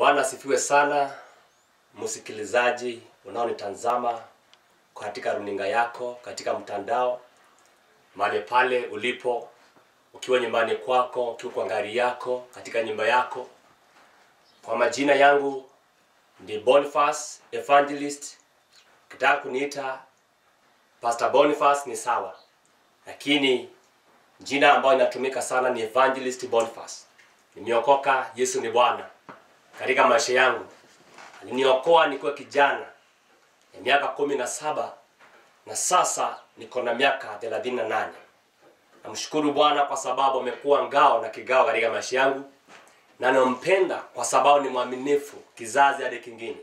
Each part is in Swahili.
Bwana asifiwe sana, msikilizaji unaonitazama katika runinga yako, katika mtandao, mahali pale ulipo, ukiwa nyumbani kwako, ukiwa kwa gari yako, katika nyumba yako. Kwa majina yangu ni Boniface Evangelist. Ukitaka kuniita Pastor Boniface ni sawa, lakini jina ambayo inatumika sana ni Evangelist Boniface. Nimeokoka, Yesu ni Bwana katika maisha yangu. Aliniokoa nikiwa kijana ya miaka kumi na saba na sasa niko na miaka thelathini na nane. Namshukuru Bwana kwa sababu amekuwa ngao na kigao katika maisha yangu, na nampenda kwa sababu ni mwaminifu kizazi hadi kingine.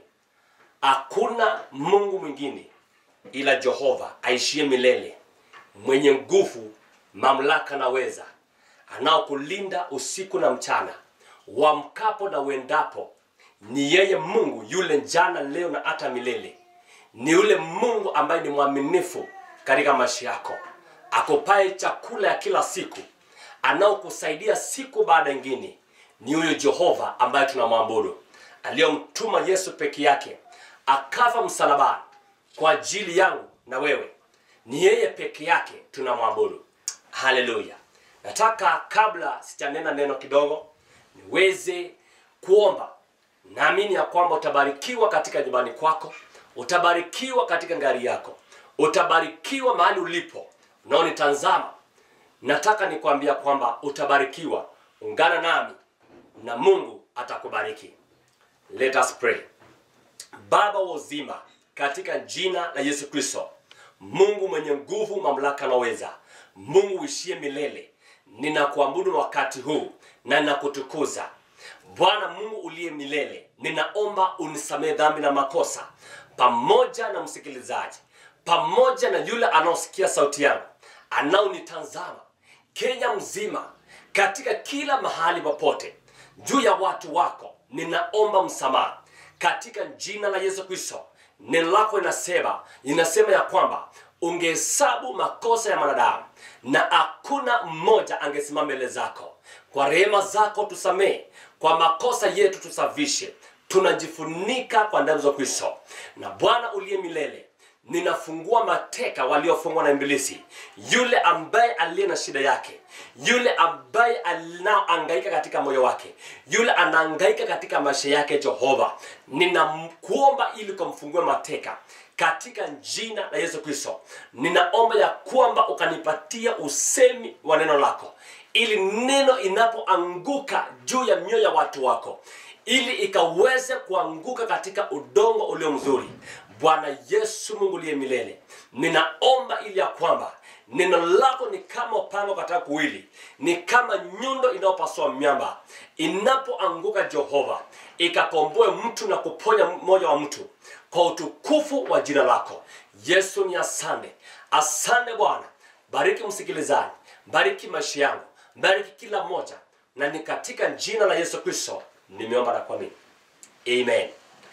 Hakuna Mungu mwingine ila Jehova aishie milele, mwenye nguvu, mamlaka na weza, anaokulinda usiku na mchana, wamkapo na uendapo. Ni yeye Mungu yule jana, leo na hata milele. Ni yule Mungu ambaye ni mwaminifu katika maisha yako, akupaye chakula ya kila siku, anaokusaidia siku baada nyingine. Ni huyo Jehova ambaye tunamwabudu, aliyomtuma Yesu peke yake akafa msalabani kwa ajili yangu na wewe. Ni yeye peke yake tunamwabudu. Haleluya! Nataka kabla sijanena neno kidogo, niweze kuomba. Naamini ya kwamba utabarikiwa katika nyumbani kwako, utabarikiwa katika ngari yako, utabarikiwa mahali ulipo unaonitazama. Nataka nikwambia kwamba utabarikiwa. Ungana nami na Mungu atakubariki. Let us pray. Baba wa uzima, katika jina la Yesu Kristo, Mungu mwenye nguvu, mamlaka na uweza, Mungu uishie milele, ninakuabudu wakati huu na ninakutukuza Bwana Mungu uliye milele. Ninaomba unisamehe dhambi na makosa, pamoja na msikilizaji, pamoja na yule anaosikia sauti yangu, anaonitazama Kenya mzima, katika kila mahali popote, juu ya watu wako, ninaomba msamaha katika jina la Yesu Kristo. Neno lako inasema inasema ya kwamba ungehesabu makosa ya mwanadamu na hakuna mmoja angesimama mbele zako. Kwa rehema zako tusamee, kwa makosa yetu tusafishe. Tunajifunika kwa damu za Kristo. Na Bwana uliye milele, ninafungua mateka waliofungwa na Ibilisi, yule ambaye aliye na shida yake, yule ambaye anaangaika katika moyo wake, yule anaangaika katika maisha yake. Jehova, ninakuomba ili kumfungue mateka katika jina la Yesu Kristo. Ninaomba ya kwamba ukanipatia usemi wa neno lako, ili neno inapoanguka juu ya mioyo ya watu wako, ili ikaweze kuanguka katika udongo ulio mzuri. Bwana Yesu, Mungu liye milele, ninaomba ili ya kwamba neno lako ni kama upanga katika kuwili, ni kama nyundo inayopasua miamba, inapoanguka Jehova, ikakomboe mtu na kuponya moyo wa mtu kwa utukufu wa jina lako Yesu. Ni asante, asante Bwana. Bariki msikilizaji, bariki maisha yangu, bariki kila mmoja, na ni katika jina la Yesu Kristo nimeomba na kuamini, amen.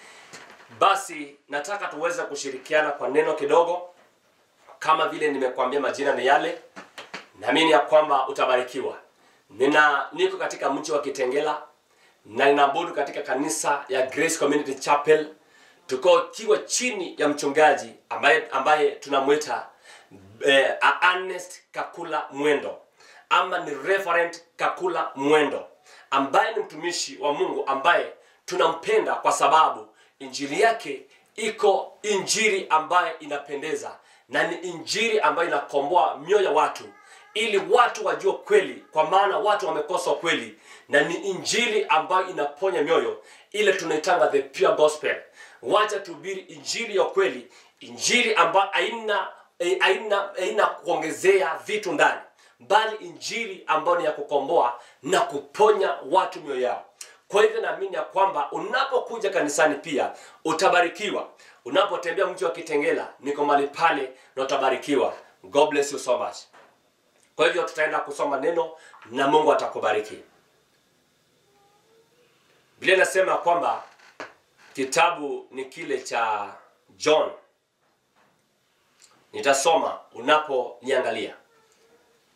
Basi nataka tuweze kushirikiana kwa neno kidogo. Kama vile nimekuambia, majina ni yale, naamini ya kwamba utabarikiwa. Nina niko katika mji wa Kitengela na ninaabudu katika kanisa ya Grace Community Chapel, tuko kiwa chini ya mchungaji ambaye ambaye tunamwita eh, Ernest Kakula Mwendo ama ni Reverend Kakula Mwendo ambaye ni mtumishi wa Mungu ambaye tunampenda kwa sababu injili yake iko injili ambayo inapendeza na ni injili ambayo inakomboa mioyo ya watu ili watu wajue kweli, kwa maana watu wamekosa kweli, na ni injili ambayo inaponya mioyo, ile tunaitanga the pure gospel. Wacha tuhubiri injili ya kweli, injili ambayo haina haina haina kuongezea vitu ndani, bali injili ambayo ni ya kukomboa na kuponya watu mioyo yao. Kwa hivyo naamini ya kwamba unapokuja kanisani pia utabarikiwa. Unapotembea mji wa Kitengela, niko mahali pale na utabarikiwa. God bless you so much. Kwa hivyo tutaenda kusoma neno na Mungu atakubariki. Biblia inasema kwamba kitabu ni kile cha John. Nitasoma unaponiangalia.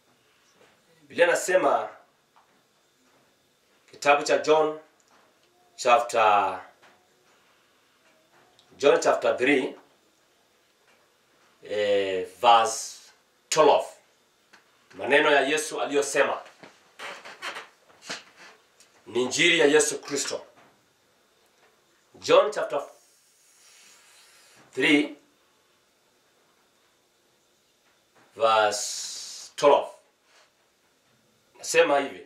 Biblia inasema kitabu cha John chapter John chapter 3 eh, verse 12 maneno ya Yesu aliyosema ni injili ya Yesu Kristo John chapter 3 verse 12 nasema hivi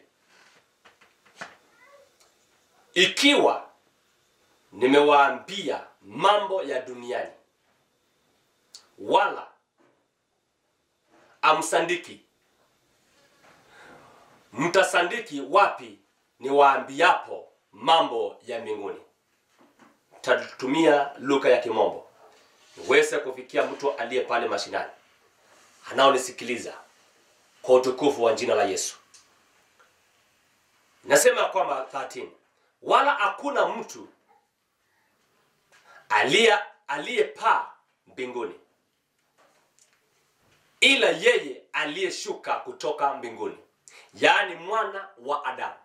ikiwa nimewaambia mambo ya duniani wala amsandiki mtasandiki wapi niwaambiapo mambo ya mbinguni tatumia lugha ya kimombo niweze kufikia mtu aliye pale mashinani anaonisikiliza kwa utukufu wa jina la yesu nasema kwamba 13 wala hakuna mtu aliye aliyepaa mbinguni ila yeye aliyeshuka kutoka mbinguni yaani mwana wa adamu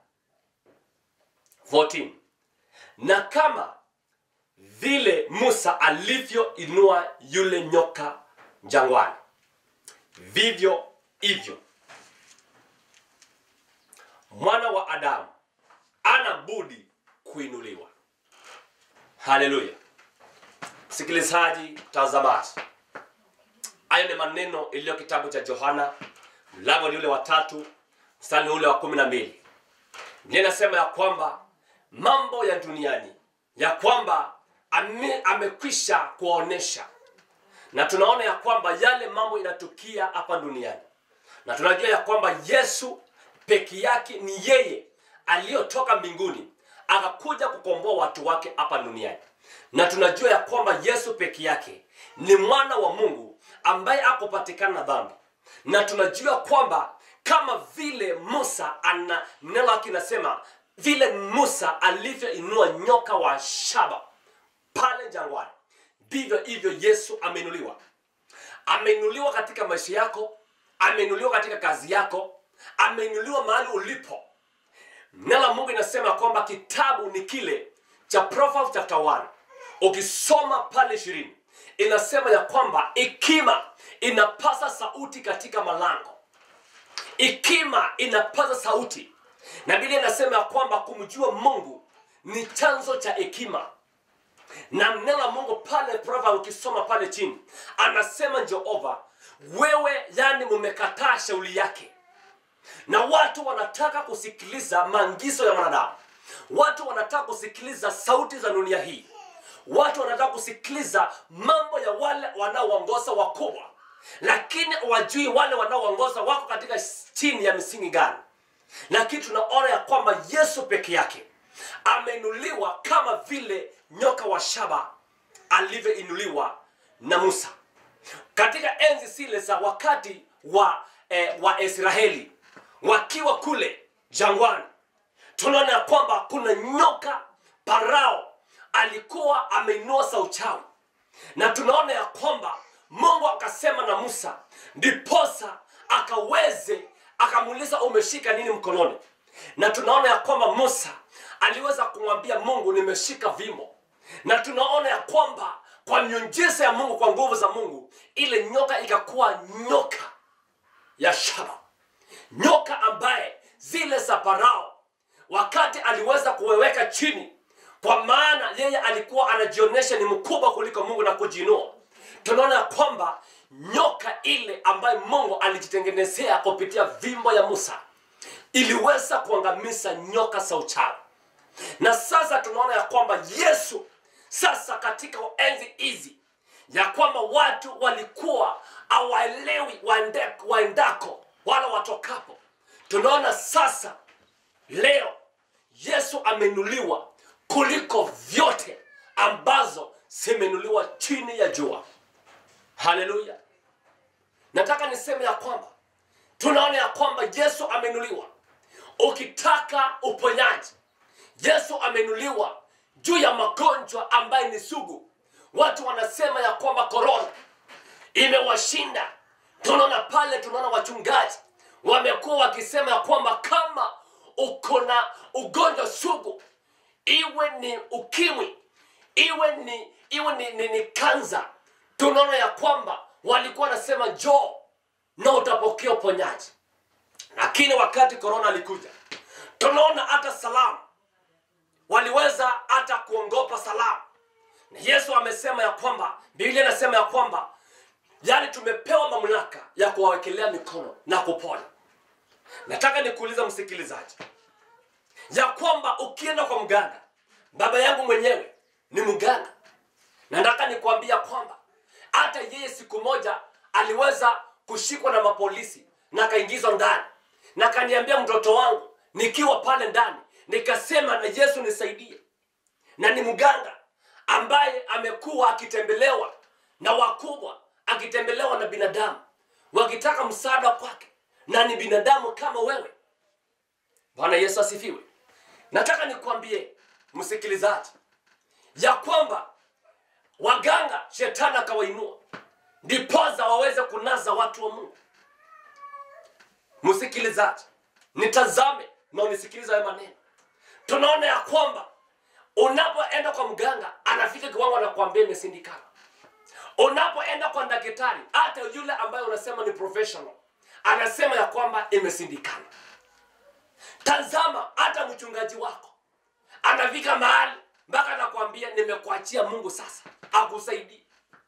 14 na kama vile musa alivyoinua yule nyoka jangwani vivyo hivyo mwana wa adamu ana budi kuinuliwa haleluya msikilizaji mtazamaji hayo ni maneno iliyo kitabu cha johana mlango ni ule wa tatu mstari ni ule wa kumi na mbili Biblia inasema ya kwamba mambo ya duniani ya kwamba ame, amekwisha kuwaonesha na tunaona ya kwamba yale mambo inatukia hapa duniani na tunajua ya kwamba yesu peke yake ni yeye aliyotoka mbinguni akakuja kukomboa watu wake hapa duniani na tunajua ya kwamba yesu peke yake ni mwana wa mungu ambaye akupatikana na dhambi na tunajua kwamba kama vile musa ana neno lake inasema vile musa alivyoinua nyoka wa shaba pale jangwani ndivyo hivyo yesu ameinuliwa ameinuliwa katika maisha yako ameinuliwa katika kazi yako ameinuliwa mahali ulipo neno la mungu inasema kwamba kitabu ni kile cha Proverbs chapter 1 ukisoma pale ishirini inasema ya kwamba ikima inapasa sauti katika malango ikima inapaza sauti na biblia inasema ya kwamba kumjua mungu ni chanzo cha hekima na neno la mungu pale Proverbs ukisoma pale chini anasema jehova wewe yani mumekataa shauli yake na watu wanataka kusikiliza maagizo ya mwanadamu watu wanataka kusikiliza sauti za dunia hii watu wanataka kusikiliza mambo ya wale wanaoongoza wakubwa lakini wajui wale wanaoongoza wako katika chini ya misingi gani lakini tunaona ya kwamba yesu peke yake ameinuliwa kama vile nyoka wa shaba alivyoinuliwa na musa katika enzi zile za wakati wa eh, wa israeli wakiwa kule jangwani tunaona ya kwamba kuna nyoka parao alikuwa ameinua sauchawi na tunaona ya kwamba mungu akasema na musa ndiposa akaweze akamuuliza umeshika nini mkononi na tunaona ya kwamba musa aliweza kumwambia mungu nimeshika vimo na tunaona ya kwamba kwa miujiza ya mungu kwa nguvu za mungu ile nyoka ikakuwa nyoka ya shaba nyoka ambaye zile za parao wakati aliweza kuweweka chini kwa maana yeye alikuwa anajionyesha ni mkubwa kuliko mungu na kujiinua tunaona ya kwamba nyoka ile ambayo mungu alijitengenezea kupitia vimbo ya musa iliweza kuangamiza nyoka za uchawi na sasa tunaona ya kwamba yesu sasa katika enzi hizi ya kwamba watu walikuwa hawaelewi waende- waendako wala watokapo tunaona sasa leo yesu ameinuliwa kuliko vyote ambazo zimeinuliwa chini ya jua haleluya nataka niseme ya kwamba tunaona ya kwamba yesu ameinuliwa ukitaka uponyaji yesu ameinuliwa juu ya magonjwa ambaye ni sugu watu wanasema ya kwamba korona imewashinda tunaona pale tunaona wachungaji wamekuwa wakisema ya kwamba kama uko na ugonjwa sugu iwe ni ukimwi iwe ni iwe ni, ni, ni kanza tunaona ya kwamba walikuwa wanasema njoo na utapokea uponyaji lakini wakati korona alikuja tunaona hata salamu waliweza hata kuongopa salamu na yesu amesema ya kwamba biblia inasema ya kwamba yaani tumepewa mamlaka ya kuwawekelea mikono na kupona nataka nikuuliza msikilizaji ya kwamba ukienda kwa mganga baba yangu mwenyewe ni mganga na nataka nikuambia kwamba hata yeye siku moja aliweza kushikwa na mapolisi na akaingizwa ndani na akaniambia mtoto wangu nikiwa pale ndani nikasema na yesu nisaidie na ni mganga ambaye amekuwa akitembelewa na wakubwa akitembelewa na binadamu wakitaka msaada kwake na ni binadamu kama wewe bwana yesu asifiwe nataka nikwambie msikilizaji ya kwamba waganga shetani akawainua ndipoza waweze kunaza watu wa mungu msikilizaji nitazame na unisikiliza hayo maneno tunaona ya kwamba unapoenda kwa mganga anafika kiwango anakuambia imesindikana unapoenda kwa daktari hata yule ambaye unasema ni professional anasema ya kwamba imesindikana tazama hata mchungaji wako anafika mahali mpaka anakuambia nimekuachia mungu sasa akusaidie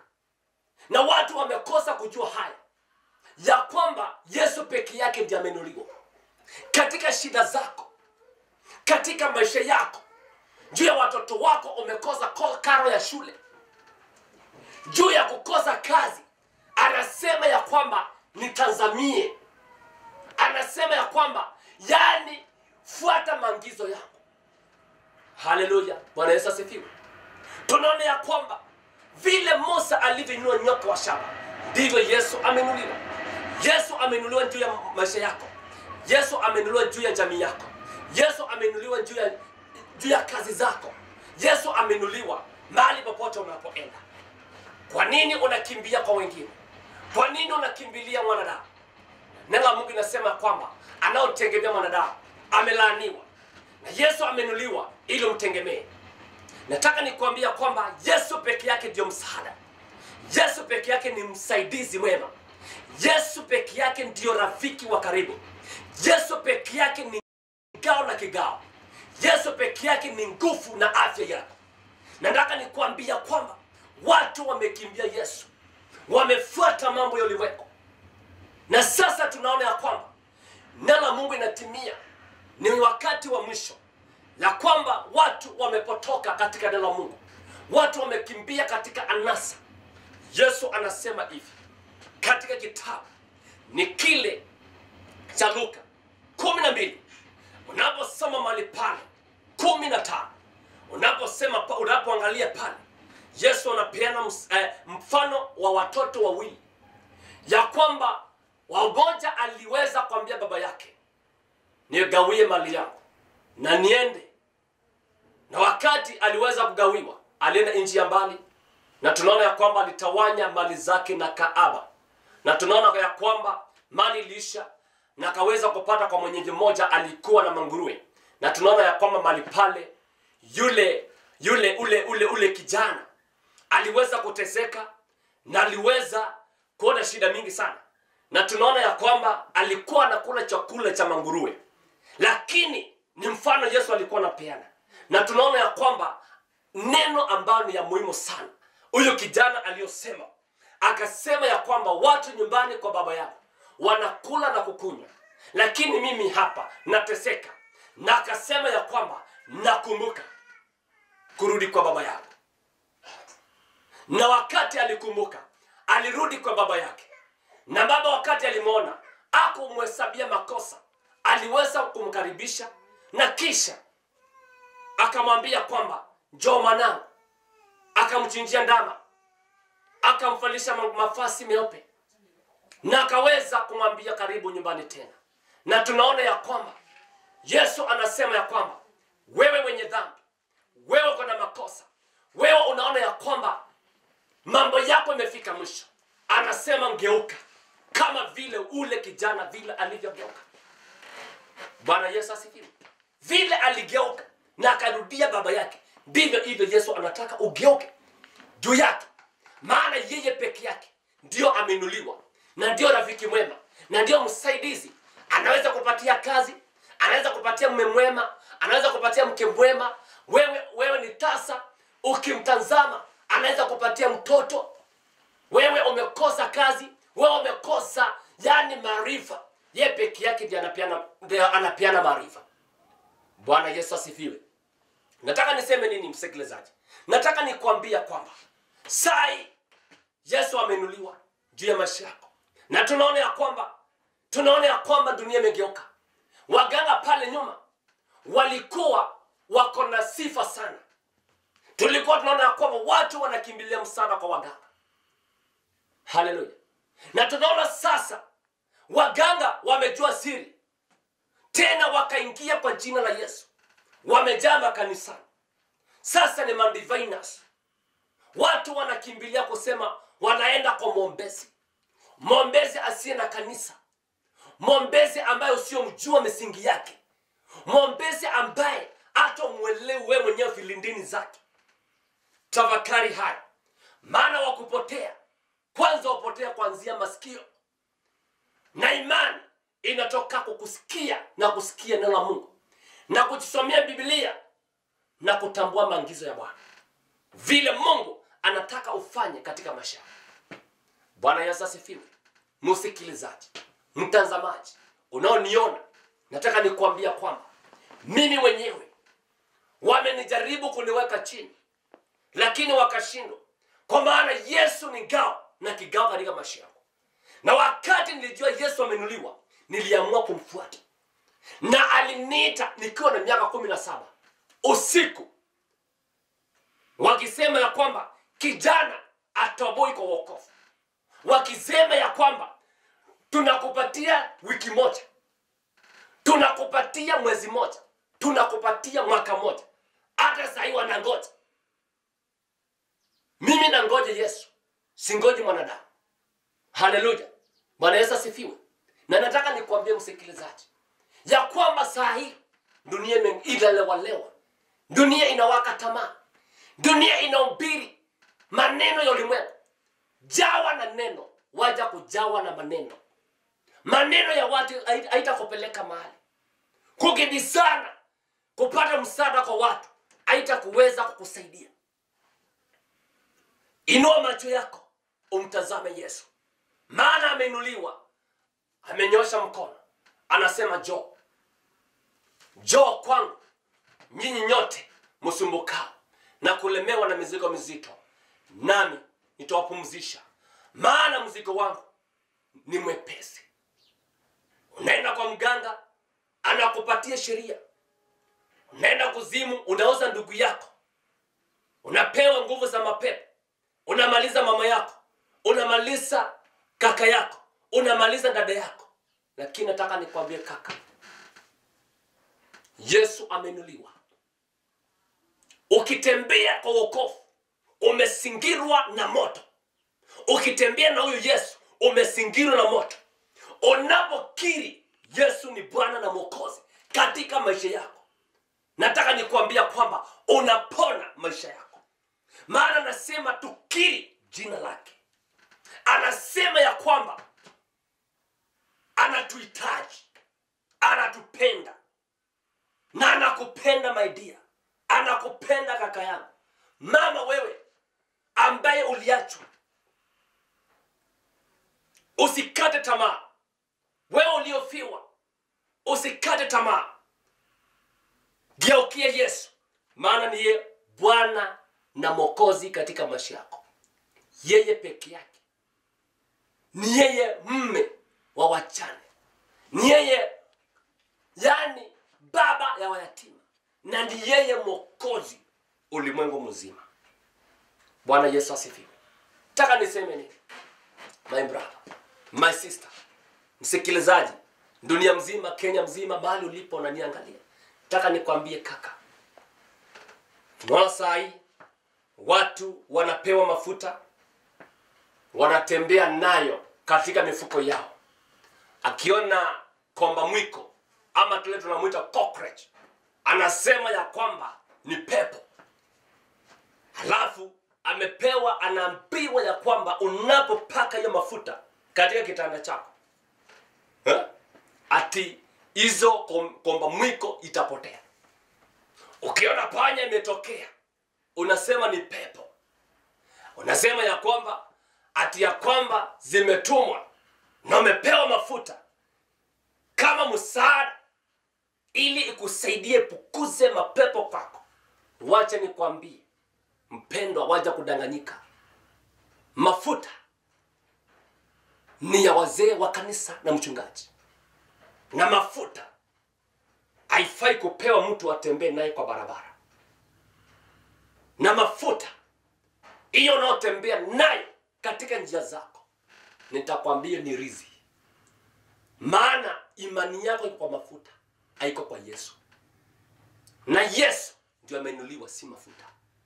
na watu wamekosa kujua haya ya kwamba yesu peke yake ndiye amenuliwa katika shida zako katika maisha yako juu ya watoto wako umekosa ko- karo ya shule juu ya kukosa kazi anasema ya kwamba nitazamie anasema ya kwamba yani fuata maagizo yangu haleluya bwana yesu asifiwe tunaona ya kwamba vile musa alivyoinua nyoka wa shaba ndivyo yesu amenuliwa yesu amenuliwa juu ya maisha yako yesu amenuliwa juu ya jamii yako yesu amenuliwa juu ya, juu ya kazi zako yesu amenuliwa mahali popote unapoenda kwa nini unakimbia kwa wengine kwa nini unakimbilia mwanadamu neno la mungu inasema kwamba anaotegemea mwanadamu amelaaniwa na yesu amenuliwa ili umtegemee nataka nikuambia kwamba yesu peke yake ndio msaada yesu peke yake ni msaidizi mwema yesu peke yake ndiyo rafiki wa karibu yesu peke yake ni kigao na kigao yesu peke yake ni nguvu na afya yako nataka nikuambia kwamba watu wamekimbia yesu wamefuata mambo ya ulimwengu na sasa tunaona ya kwamba neno la mungu inatimia ni wakati wa mwisho la kwamba watu wamepotoka katika neno la mungu watu wamekimbia katika anasa yesu anasema hivi katika kitabu ni kile cha luka kumi na mbili unaposoma mahali pale kumi na tano unaposema pa- unapoangalia pale yesu anapeana ms- eh, mfano wa watoto wawili ya kwamba wamoja aliweza kuambia baba yake nigawie mali yangu na niende na wakati aliweza kugawiwa alienda nchi ya mbali na tunaona ya kwamba alitawanya mali zake na kaaba na tunaona ya kwamba mali iliisha na akaweza kupata kwa mwenyeji mmoja alikuwa na manguruwe na tunaona ya kwamba mali pale yule yule ule ule ule kijana aliweza kuteseka na aliweza kuona shida mingi sana na tunaona ya kwamba alikuwa anakula chakula cha manguruwe lakini ni mfano yesu alikuwa anapeana na tunaona ya kwamba neno ambayo ni ya muhimu sana huyu kijana aliyosema akasema ya kwamba watu nyumbani kwa baba yao wanakula na kukunywa lakini mimi hapa nateseka na akasema ya kwamba nakumbuka kurudi kwa baba yangu na wakati alikumbuka alirudi kwa baba yake na baba wakati alimwona akumhesabia makosa aliweza kumkaribisha na kisha akamwambia kwamba njoo mwanangu akamchinjia ndama akamvalisha ma- mafasi meupe na akaweza kumwambia karibu nyumbani tena na tunaona ya kwamba yesu anasema ya kwamba wewe mwenye dhambi wewe uko na makosa wewe unaona ya kwamba mambo yako imefika mwisho anasema ngeuka kama vile ule kijana vile alivyogeuka bwana yesu asifiwe vile aligeuka na akarudia baba yake ndivyo hivyo yesu anataka ugeuke juu yake maana yeye peke yake ndio ameinuliwa na ndio rafiki mwema na ndio msaidizi anaweza kupatia kazi anaweza kupatia mme mwema anaweza kupatia mke mwema wewe wewe ni tasa ukimtazama anaweza kupatia mtoto wewe umekosa kazi wewe umekosa yani maarifa ye peke yake ndiye anapeana ndiye anapeana maarifa bwana yesu asifiwe nataka niseme nini msikilizaji nataka nikwambia kwamba sai yesu amenuliwa juu ya maisha yako na tunaona ya kwamba tunaona ya kwamba dunia imegeuka waganga pale nyuma walikuwa wako na sifa sana tulikuwa tunaona ya kwamba watu wanakimbilia msaada kwa waganga haleluya na tunaona sasa waganga wamejua siri tena wakaingia kwa jina la yesu wamejaa makanisani sasa ni mandivinas watu wanakimbilia kusema wanaenda kwa mwombezi mwombezi asiye na kanisa mwombezi ambaye usiomjua misingi yake mwombezi ambaye hata umwelewi wewe mwenyewe vilindini zake tafakari haya maana wakupotea kwanza wapotea kuanzia masikio na imani inatoka kukusikia na kusikia neno la mungu na kujisomea biblia na kutambua maagizo ya bwana vile mungu anataka ufanye katika maisha yako bwana yesu asifiwe msikilizaji mtazamaji unaoniona nataka nikuambia kwamba mimi mwenyewe wamenijaribu kuniweka chini lakini wakashindwa kwa maana yesu ni ngao na kigao katika maisha yangu na wakati nilijua yesu amenuliwa niliamua kumfuata na aliniita nikiwa na miaka kumi na saba usiku wakisema ya kwamba kijana atoboi kwa wokovu wakisema ya kwamba tunakupatia wiki moja tunakupatia mwezi moja tunakupatia mwaka moja hata sahii wanangoja mimi nangoja yesu singoji mwanadamu haleluya bwana yesu asifiwe na nataka nikuambie msikilizaji ya kwamba saa hii dunia ime- inalewalewa dunia inawaka tamaa dunia inahubiri maneno ya ulimwengu jawa na neno waja kujawa na maneno maneno ya watu hai- haitakupeleka mahali kukibisana kupata msaada kwa watu haitakuweza kukusaidia inua macho yako umtazame yesu maana ameinuliwa amenyosha mkono anasema joo joo kwangu nyinyi nyote msumbukao na kulemewa na mizigo mizito nami nitawapumzisha maana mzigo wangu ni mwepesi unaenda kwa mganga anakupatia sheria unaenda kuzimu unauza ndugu yako unapewa nguvu za mapepo unamaliza mama yako unamaliza kaka yako unamaliza dada yako lakini nataka nikwambie kaka yesu amenuliwa ukitembea kwa wokovu umesingirwa na moto ukitembea na huyu yesu umesingirwa na moto unapokiri yesu ni bwana na mwokozi katika maisha yako nataka nikuambia kwamba unapona maisha yako maana anasema tukiri jina lake anasema ya kwamba anatuhitaji anatupenda na anakupenda maidia anakupenda kaka yangu mama wewe ambaye uliachwa usikate tamaa wewe uliofiwa usikate tamaa geukie yesu maana niye bwana na mwokozi katika maisha yako yeye peke yake ni yeye mme wa wachane ni yeye yani baba ya wayatima na ni yeye mwokozi ulimwengu mzima bwana yesu asifiwe taka niseme nini my brother my sister msikilizaji dunia mzima kenya mzima mahali ulipo unaniangalia taka nikwambie kaka tunaona saa hii watu wanapewa mafuta wanatembea nayo katika mifuko yao akiona komba mwiko ama tule tunamwita cockroach anasema ya kwamba ni pepo halafu amepewa anaambiwa ya kwamba unapopaka hiyo mafuta katika kitanda chako eh? ati hizo kom, komba mwiko itapotea ukiona panya imetokea unasema ni pepo unasema ya kwamba ati ya kwamba zimetumwa na umepewa mafuta kama msaada ili ikusaidie pukuze mapepo kwako wacha nikwambie mpendwa waja kudanganyika mafuta ni ya wazee wa kanisa na mchungaji na mafuta haifai kupewa mtu atembee naye kwa barabara na mafuta hiyo unaotembea nayo katika njia zako nitakwambia ni rizi maana imani yako iko kwa mafuta haiko kwa yesu na yesu ndio ameinuliwa si mafuta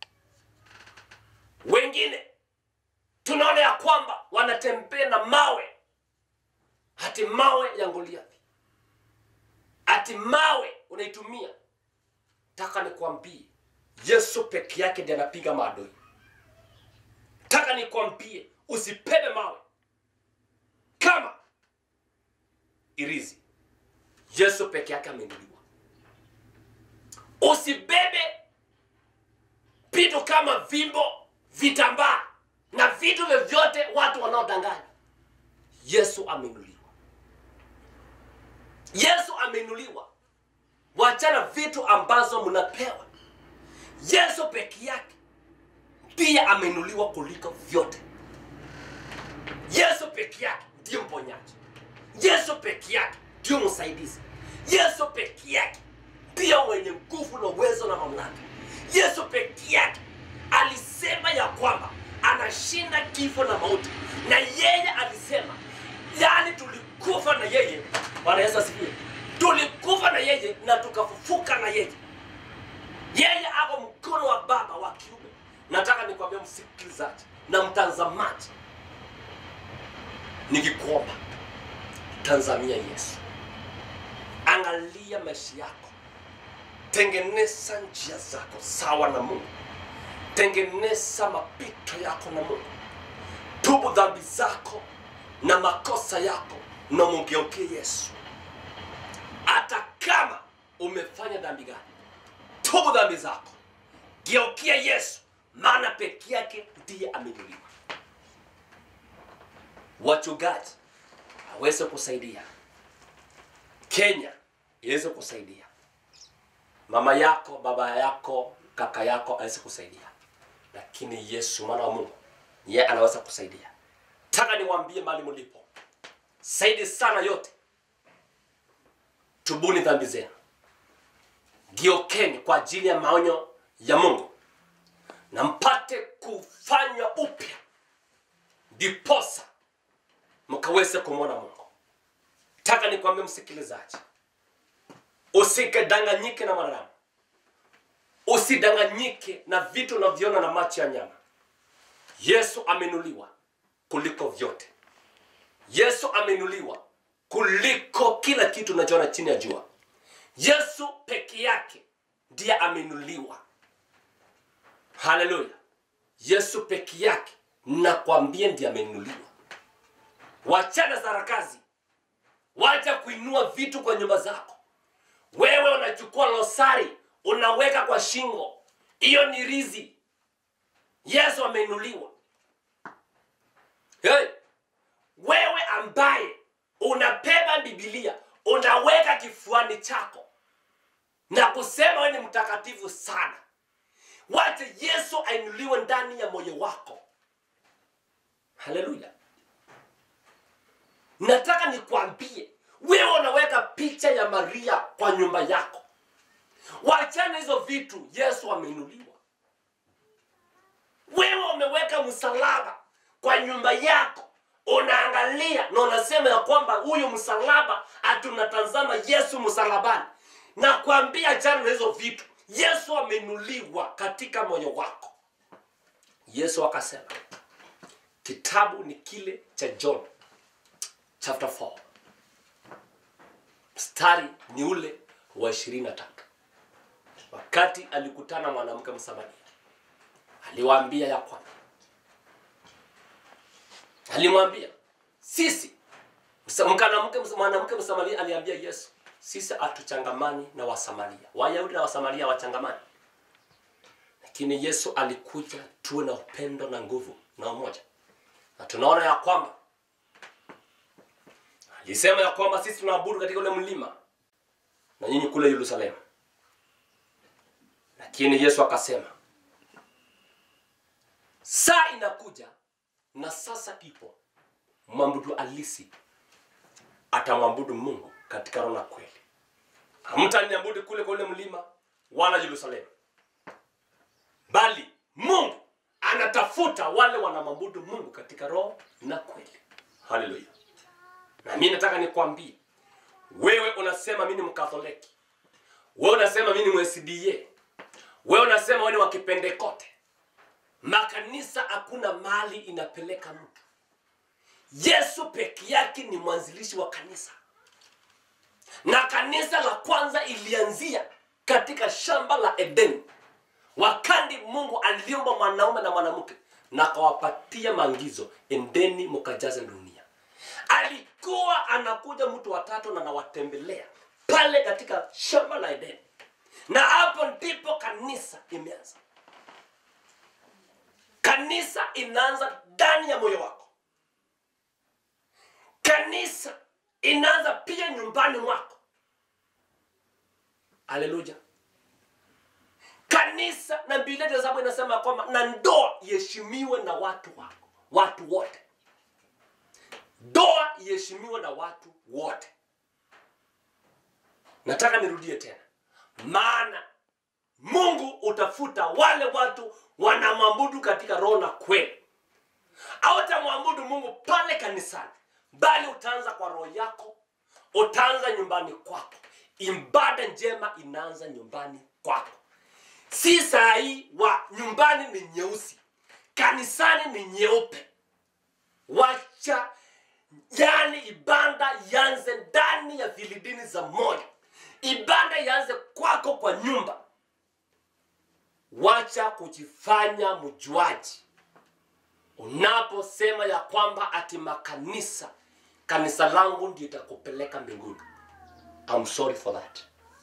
wengine tunaona ya kwamba wanatembea na mawe hati mawe ya goliathi hati mawe unaitumia taka nikwambie yesu peke yake ndiye anapiga maadui taka nikwambie usipebe mawe kama irizi yesu peke yake ameinuliwa usibebe vitu kama vimbo vitambaa na vitu vyovyote watu wanaodanganya yesu ameinuliwa yesu ameinuliwa wachana vitu ambazo mnapewa yesu peke yake pia ameinuliwa kuliko vyote yesu peke yake ndiyo mponyaji yesu peke yake ndiyo msaidizi yesu peke yake ndiyo mwenye nguvu na uwezo na mamlaka yesu peke yake alisema ya kwamba anashinda kifo na mauti na yeye alisema yani tulikufa na yeye bwana yesu asifiwe tulikufa na yeye na tukafufuka na yeye yeye ako mkono wa baba wa kiume nataka nikwambia msikilizaji na mtazamaji nikikuomba tanzania yesu angalia maisha yako tengeneza njia zako sawa na mungu tengeneza mapito yako na mungu tubu dhambi zako na makosa yako na mugeukie yesu hata kama umefanya dhambi gani tubu dhambi zako geukia yesu maana peke yake ndiye ameinuliwa wachungaji aweze kusaidia kenya iweze kusaidia mama yako baba yako kaka yako aweze kusaidia lakini yesu mwana wa mungu ye anaweza kusaidia taka niwaambie mali mlipo saidi sana yote tubuni dhambi zenu giokeni kwa ajili ya maonyo ya mungu na mpate kufanywa upya ndiposa mkaweze kumwona mungu taka nikwambie msikilizaji usikadanganyike na mwanadamu usidanganyike na vitu unavyoona na macho ya nyama yesu amenuliwa kuliko vyote yesu amenuliwa kuliko kila kitu unachoona chini ya jua yesu peke yake ndiye amenuliwa haleluya yesu peke yake nakwambia ndiye amenuliwa wachana sarakazi wacha kuinua vitu kwa nyumba zako wewe unachukua losari unaweka kwa shingo hiyo ni rizi yesu ameinuliwa hey, wewe ambaye unabeba bibilia unaweka kifuani chako na kusema wewe ni mtakatifu sana wacha yesu ainuliwe ndani ya moyo wako haleluya nataka nikwambie wewe unaweka picha ya maria kwa nyumba yako wachana hizo vitu yesu ameinuliwa wewe umeweka msalaba kwa nyumba yako unaangalia na unasema ya kwamba huyu msalaba atunatazama yesu msalabani na kuambia chana na hizo vitu yesu ameinuliwa katika moyo wako yesu akasema kitabu ni kile cha john chapter 4 mstari ni ule wa ishirini na tatu wakati alikutana mwanamke Msamaria, aliwaambia ya kwamba, alimwambia sisi, msa- mwanamke mwanamke Msamaria aliambia Yesu, sisi hatuchangamani na Wasamaria. Wayahudi na Wasamaria wachangamani, lakini Yesu alikuja tuwe na upendo na nguvu na umoja, na tunaona ya kwamba alisema ya kwamba sisi tunaabudu katika ule mlima na nyinyi kule Yerusalemu. Lakini Yesu akasema saa inakuja na sasa ipo, mwabudu halisi atamwabudu Mungu katika roho na kweli. Hamtaniabudu kule kwa ule mlima wala Yerusalemu, bali Mungu anatafuta wale wanamwabudu Mungu katika roho na kweli. Haleluya! Na mimi nataka nikwambie wewe, unasema mimi ni Mkatholiki, wewe unasema mimi ni MSDA, wewe unasema wewe ni wa Kipentekoste. Makanisa hakuna mali inapeleka mtu. Yesu peke yake ni mwanzilishi wa kanisa, na kanisa la kwanza ilianzia katika shamba la Edeni, wakati Mungu aliumba mwanaume na mwanamke na akawapatia maagizo, endeni mkajaze dunia. Alikuwa anakuja mtu watatu na anawatembelea pale katika shamba la Edeni, na hapo ndipo kanisa imeanza. Kanisa inaanza ndani ya moyo wako. Kanisa inaanza pia nyumbani mwako. Haleluya! Kanisa na Biblia ya sababu inasema kwamba na ndoa iheshimiwe na watu wako, watu wote. Ndoa iheshimiwe na watu wote. Nataka nirudie tena, maana Mungu utafuta wale watu wanamwabudu katika roho na kweli. Hautamwabudu Mungu pale kanisani, bali utaanza kwa roho yako, utaanza nyumbani kwako. Ibada njema inaanza nyumbani kwako. Si saa hii wa nyumbani ni nyeusi, kanisani ni nyeupe. Wacha yani ibada yanze ndani ya vilidini za moyo, ibada yanze kwako kwa nyumba. Wacha kujifanya mjuaji unaposema ya kwamba ati makanisa kanisa langu ndio itakupeleka mbinguni. I'm sorry for that.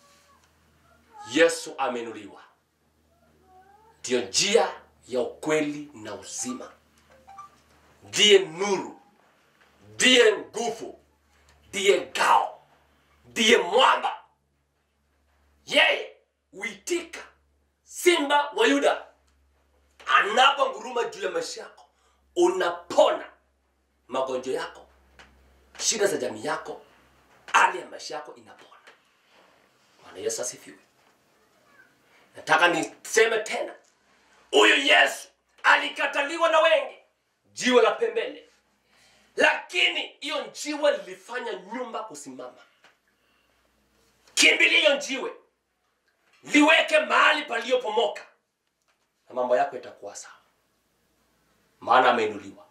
Yesu amenuliwa, ndiyo njia ya ukweli na uzima, ndiye nuru, ndiye nguvu, ndiye ngao, ndiye mwamba. Yeye huitika simba wa Yuda anaponguruma juu ya maisha yako, unapona magonjwa yako, shida za jamii yako, hali ya maisha yako inapona. Bwana Yesu asifiwe. Nataka niseme tena, huyu Yesu alikataliwa na wengi, jiwe la pembeni, lakini hiyo jiwe lilifanya nyumba kusimama. Kimbilia hiyo jiwe, liweke mahali paliyopomoka na mambo yako itakuwa sawa, maana ameinuliwa.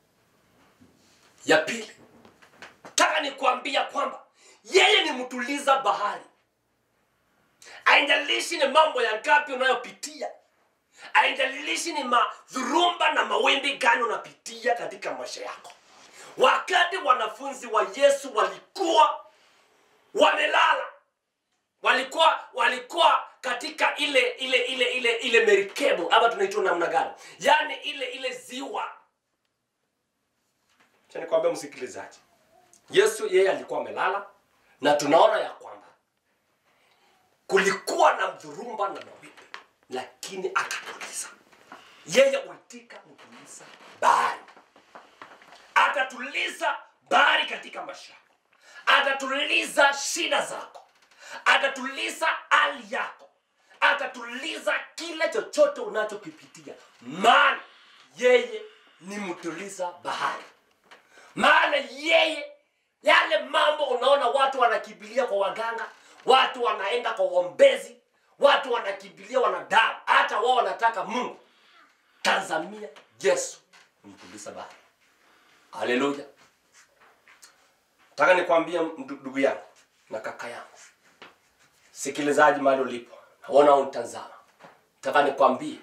Ya pili, nataka nikuambia kwamba yeye ni mtuliza bahari. Haijalishi ni mambo ya ngapi unayopitia, haijalishi ni madhurumba na mawimbi gani unapitia katika maisha yako. Wakati wanafunzi wa Yesu walikuwa wamelala, walikuwa walikuwa katika ile ile ile ile ile merikebu ama tunaitwa namna gani, yaani ile ile ziwa. Acha nikwambie msikilizaji, Yesu yeye alikuwa amelala, na tunaona ya kwamba kulikuwa na mdhurumba na mawimbi, lakini akatuliza. Yeye huitika kutuliza bahari, atatuliza bahari katika maisha yako, atatuliza shida zako, atatuliza hali yako, atatuliza kile chochote unachokipitia, maana yeye ni mtuliza bahari. Maana yeye yale mambo unaona watu wanakimbilia kwa waganga, watu wanaenda kwa uombezi, watu wanakimbilia wanadamu, hata wao wanataka Mungu. Tazamia Yesu mtuliza bahari. Haleluya! Nataka nikwambie ndu- ndugu yangu na kaka yangu, sikilizaji mahali ulipo, Naona unitazama, nataka nikwambie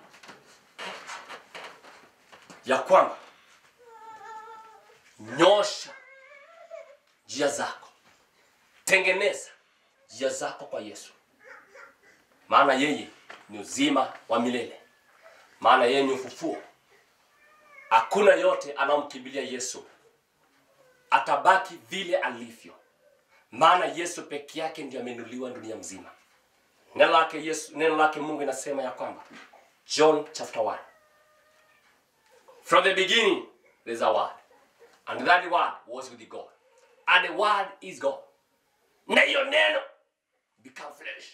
ya kwamba nyosha njia zako, tengeneza njia zako kwa Yesu, maana yeye ni uzima wa milele, maana yeye ni ufufuo. Hakuna yote anaomkimbilia Yesu atabaki vile alivyo, maana Yesu peke yake ndiye amenuliwa dunia mzima. Neno lake Yesu, neno lake Mungu inasema ya kwamba John chapter 1 From the beginning there's a word and that word was with God and the word is God. Na hiyo neno become flesh,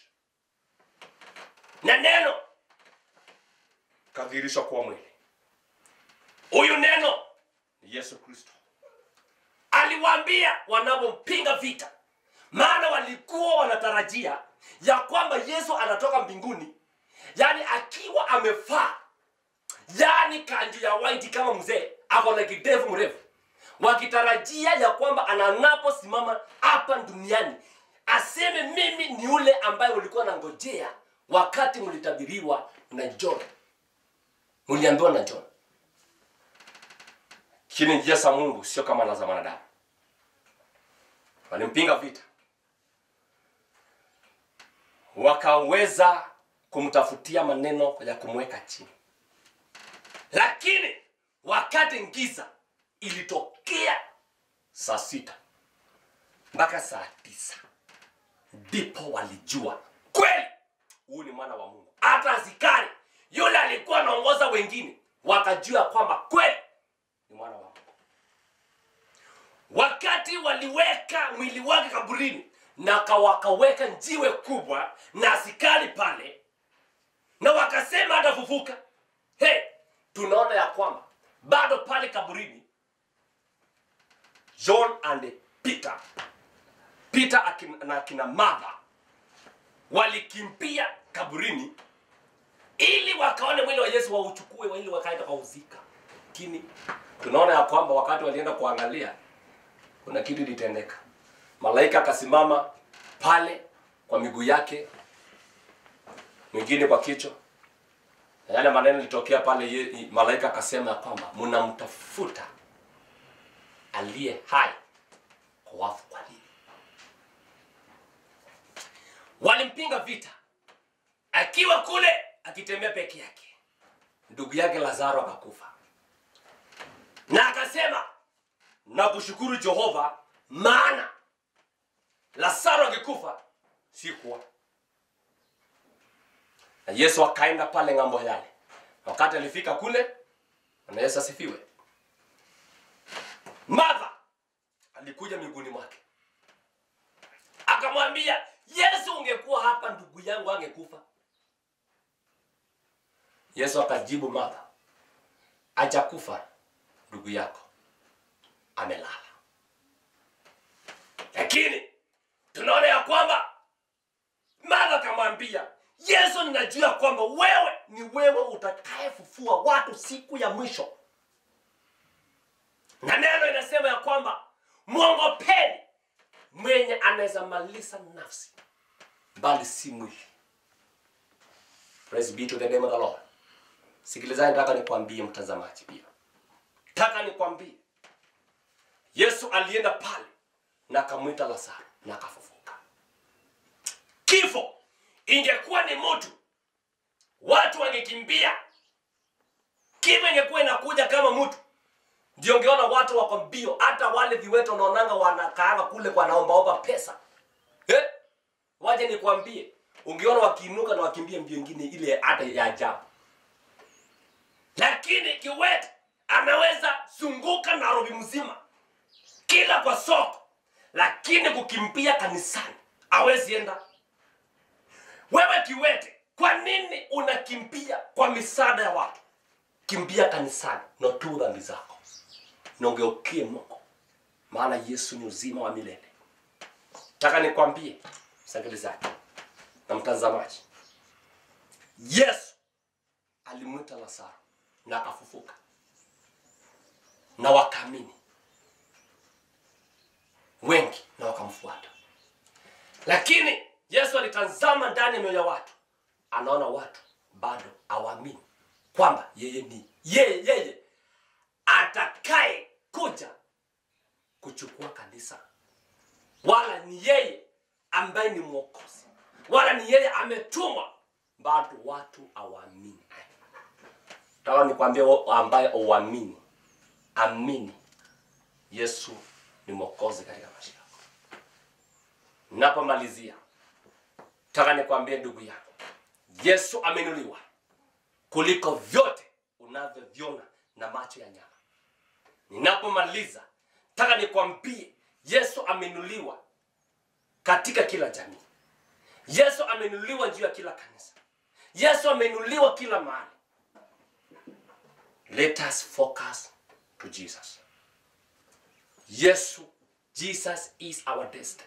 na neno kadhirishwa kuwa mwili. Huyu neno ni Yesu Kristo. Aliwaambia wanapompinga vita, maana walikuwa wanatarajia ya kwamba Yesu anatoka mbinguni, yani akiwa amefaa, yani kanju ya white kama mzee, ako na kidevu mrefu, wakitarajia ya kwamba anaposimama hapa duniani aseme mimi ni yule ambaye ulikuwa nangojea wakati mlitabiriwa na John, mliambiwa na John. Lakini njia za Mungu sio kama za wanadamu. Walimpinga vita, wakaweza kumtafutia maneno ya kumweka chini, lakini wakati giza ilitokea saa sita mpaka saa tisa ndipo walijua kweli huyu ni mwana wa Mungu. Hata askari yule alikuwa anaongoza wengine wakajua kwamba kweli ni mwana wa Mungu. Wakati waliweka mwili wake kaburini na ka- wakaweka jiwe kubwa na askari pale, na wakasema atafufuka. Hey, tunaona ya kwamba bado pale kaburini John and Peter, Peter akina, na akina Martha walikimbia kaburini ili wakaone mwili wa Yesu wauchukue ili wakaenda kauzika. Lakini tunaona ya kwamba wakati walienda kuangalia kuna kitu ilitendeka. Malaika akasimama pale kwa miguu yake, mwingine kwa kichwa, na yale maneno ilitokea pale. ye- Malaika akasema ya kwamba mnamtafuta aliye hai kwa wafu. Kwa nini? Walimpinga vita akiwa kule akitembea peke yake. Ndugu yake Lazaro akakufa, na akasema na kushukuru Jehova, maana Lazaro akikufa sikuwa. Na Yesu akaenda pale ng'ambo yale. Wakati alifika kule, na Yesu asifiwe, Martha alikuja miguuni mwake akamwambia Yesu, ungekuwa hapa ndugu yangu angekufa. Yesu akajibu Martha, hajakufa ndugu yako, amelala. Lakini tunaona ya kwamba Martha akamwambia Yesu, ninajua kwamba wewe ni wewe utakayefufua watu siku ya mwisho, na neno inasema ya kwamba mwongopeni mwenye anaweza maliza nafsi bali si mwili. Praise be to the name of the Lord. Sikilizani, nataka nikwambie mtazamaji, pia nataka nikwambie, Yesu alienda pale na akamwita Lazaro na akafufuka. Kifo ingekuwa ni mtu, watu wangekimbia. Kifo ingekuwa inakuja kama mtu, ndio ungeona watu wako mbio. Hata wale viwete unaonanga wanakaanga kule kwa naombaomba pesa eh? Waje nikwambie, ungeona wakiinuka na wakimbia mbio ingine ile hata ya ajabu. Lakini kiwete anaweza zunguka Nairobi mzima, kila kwa soko, lakini kukimbia kanisani hawezi enda. Wewe kiwete, kwa nini unakimbia kwa misaada ya watu? Kimbia kanisani na tu dhambi zako na ugeukie Mungu, maana Yesu ni uzima wa milele. Nataka nikwambie msikilizaji na mtazamaji, Yesu alimwita Lazaro na akafufuka, na wakaamini wengi na wakamfuata. Lakini Yesu alitazama ndani ya mioyo ya watu anaona watu bado hawaamini kwamba yeye ni yeye yeye atakaye kuja kuchukua kanisa wala ni yeye ambaye ni mwokozi wala ni yeye ametumwa bado watu hawaamini taka nikwambie wewe ambaye uamini amini yesu ni mwokozi katika maisha yako napomalizia taka nikwambie ndugu yangu yesu amenuliwa kuliko vyote unavyoviona na macho ya nyama ninapomaliza taka nikwambie yesu amenuliwa katika kila jamii yesu amenuliwa juu ya kila kanisa yesu amenuliwa kila mahali let us focus to jesus yesu jesus is our destiny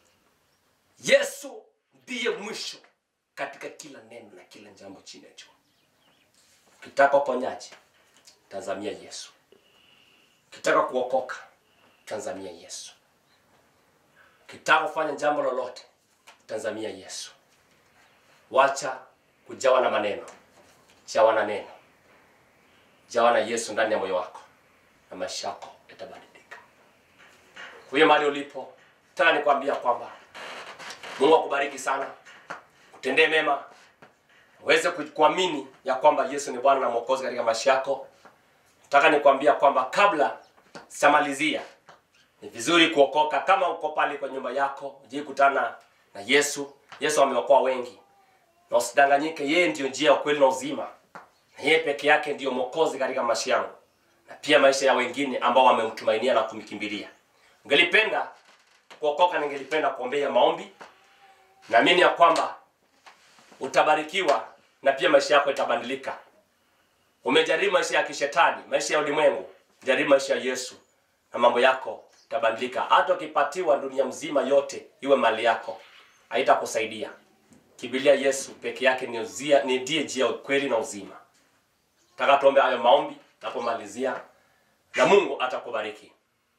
yesu ndiye mwisho katika kila neno na kila jambo chini ya jua ukitaka uponyaji tazamia yesu ukitaka kuokoka tazamia yesu ukitaka kufanya jambo lolote tazamia yesu wacha kujawa na maneno jawa na neno jawa na yesu ndani ya moyo wako na maisha yako yatabadilika huyo mahali ulipo taka nikwambia kwamba mungu akubariki sana kutendee mema uweze ku- kuamini ya kwamba yesu ni bwana na mwokozi katika maisha yako nataka nikwambia kwamba kabla sijamalizia ni vizuri kuokoka kama uko pale kwa nyumba yako ujikutana na yesu yesu ameokoa wengi na usidanganyike yeye ndiyo njia ya ukweli na uzima na yeye peke yake ndiyo mwokozi katika maisha yangu na pia maisha ya wengine ambao wamemtumainia na kumkimbilia ungelipenda kuokoka ningelipenda kuombea maombi naamini ya kwamba utabarikiwa na pia maisha yako itabadilika umejaribu maisha ya kishetani maisha ya ulimwengu jaribu maisha ya yesu na mambo yako itabadilika hata ukipatiwa dunia mzima yote iwe mali yako haitakusaidia kibilia yesu peke yake ni uzia- ni ndiye njia ya ukweli na uzima taka tuombe hayo maombi napomalizia na mungu atakubariki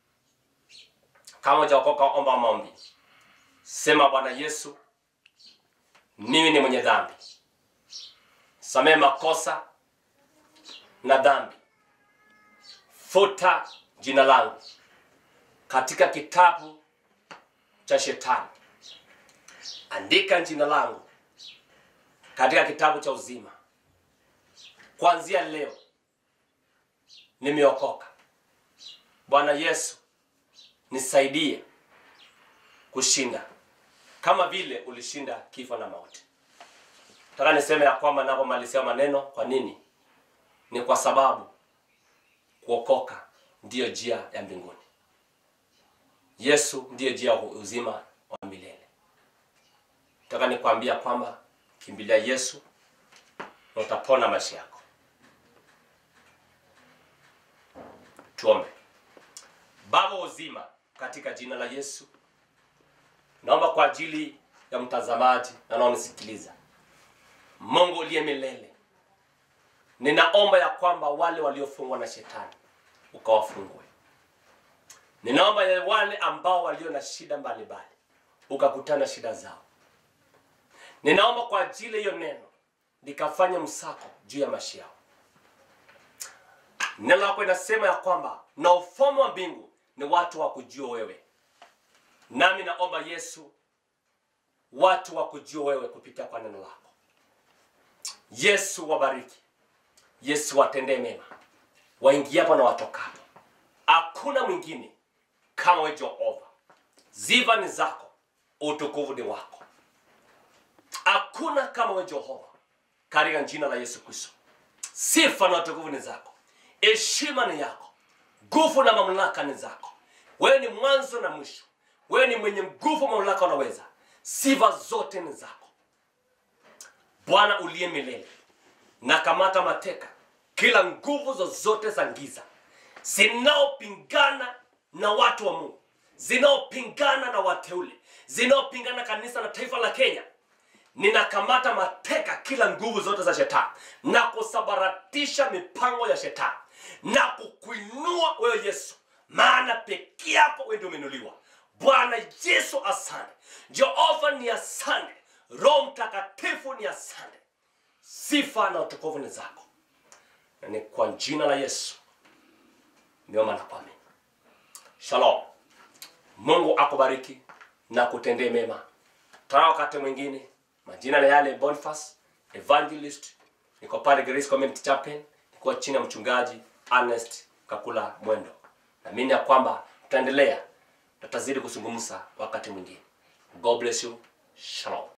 kama ujaokoka omba maombi sema bwana yesu mimi ni mwenye dhambi samehe makosa na dhambi futa jina langu katika kitabu cha shetani andika jina langu katika kitabu cha uzima kuanzia leo nimeokoka bwana yesu nisaidie kushinda kama vile ulishinda kifo na mauti taka niseme ya kwamba napomalizia maneno kwa nini ni kwa sababu kuokoka ndiyo njia ya mbinguni yesu ndiyo njia ya uzima wa milele taka nikwambia kwamba kimbilia yesu na utapona maisha yako tuombe baba wa uzima katika jina la yesu naomba kwa ajili ya mtazamaji na naonisikiliza mungu uliye milele ninaomba ya kwamba wale waliofungwa na shetani ukawafungue ninaomba ya wale ambao walio na shida mbalimbali ukakutana shida zao ninaomba kwa ajili ya hiyo neno likafanye msako juu ya maisha yao neno lako inasema ya kwamba na ufalme wa mbingu ni watu wa kujua wewe nami naomba yesu watu wa kujua wewe kupitia kwa neno lako yesu wabariki yesu watendee mema waingiapo na watokapo hakuna mwingine kama we jehova ziva ni zako utukufu ni wako hakuna kama we jehova katika jina la yesu kristo sifa na utukufu ni zako heshima ni yako nguvu na mamlaka ni zako wewe ni mwanzo na mwisho wewe ni mwenye nguvu mamlaka unaweza sifa zote ni zako bwana uliye milele na kamata mateka kila nguvu zozote za giza zinaopingana na watu wa mungu zinaopingana na wateule zinaopingana kanisa na taifa la kenya ninakamata mateka kila nguvu zote za shetani na kusabaratisha mipango ya shetani na kukuinua wewe yesu maana peke yako wewe ndio umeinuliwa bwana yesu asante jehova ni asante roho mtakatifu ni asante sifa na utukufu ni zako, na ni kwa jina la Yesu niomba na kuamini. Shalom. Mungu akubariki na kutendee mema. Tana wakati mwingine. Majina ni yale Boniface Evangelist, niko pale Grace Community Chapel, niko chini ya mchungaji Ernest Kakula Mwendo. Naamini ya kwamba tutaendelea, tutazidi kuzungumza wakati mwingine. God bless you. Shalom.